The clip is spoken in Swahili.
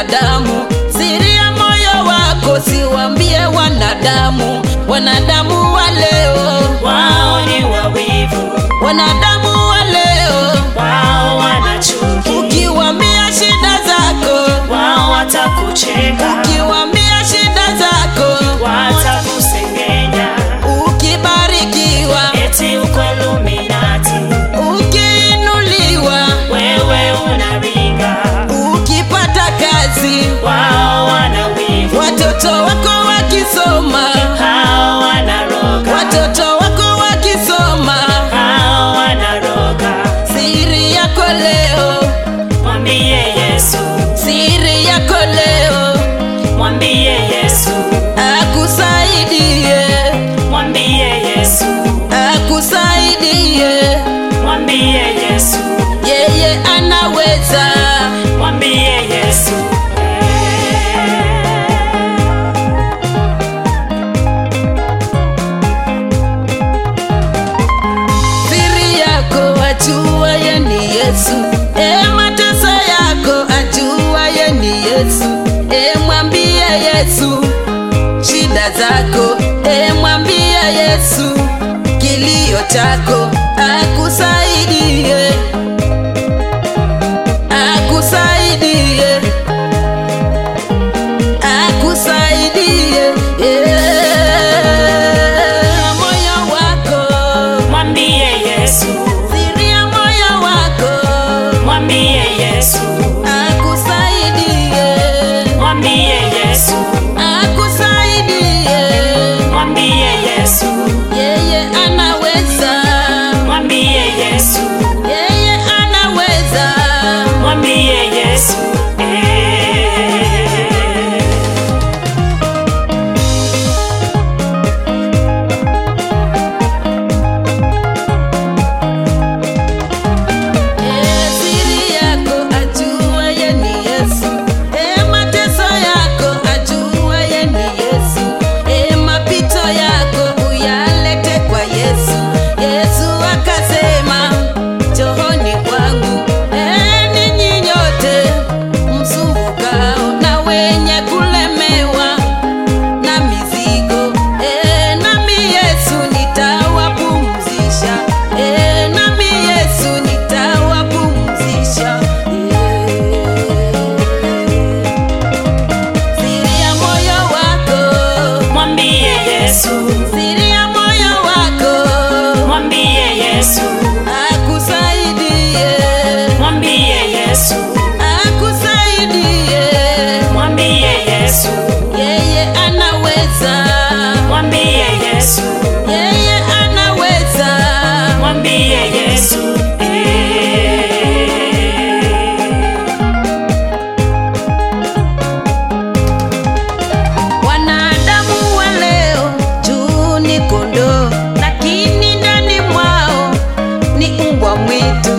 wanadamu. Siri ya moyo wako siwambie wanadamu, wanadamu wa leo, wao ni wawivu, wanadamu wa leo. wao wana chuki, Ukiwambia shida zako, wao watakucheka, ukiwambia shida zako, watakusengenya, ukibarikiwa, eti uko Illuminati, ukiinuliwa, wewe unaringa, ukipata kazi, wao wana wivu, watoto wako wakisoma, hao wanaroga, watoto wako wakisoma, hao wanaroga, siri yako leo, mwambie Yesu, siri yako leo, mwambie Yesu, akusaidie, mwambie Yesu, akusaidie, mwambie Yesu, yeye anaweza. mwambie Yesu. Siri yako ajua ye ni Yesu, e mateso yako ajua ye ni Yesu, e mwambie Yesu shida zako, e mwambie Yesu kilio chako, akusaidie, akusaidie, akusaidie yeah. moyo wako Mwambie Yesu, siri ya moyo wako mwambie Yesu, akusaidie, mwambie Yesu, akusaidie, mwambie Yesu, yeye anaweza, mwambie Yesu, yeye anaweza. mwambie Yesu. Eh. Eh, siri yako ajua ye ni Yesu, eh, mateso yako ajua ye ni Yesu, eh, mapito yako uyalete kwa Yesu. Yesu akasema njooni kwangu, eh, ninyi nyote msumbukao na wenye kulemewa na mizigo e, nami Yesu nitawapumzisha e, nami Yesu nitawapumzisha e. Siri ya moyo wako, Mwambie Yesu, siri ya moyo wako mwambie Yesu, akusaidie, mwambie Yesu, akusaidie, mwambie Yesu, yeye anaweza, mwambie Yesu, yeye anaweza. mwambie Yesu. Eh. Wanadamu wa leo juu ni kondoo, lakini ndani mwao ni mbwa mwitu.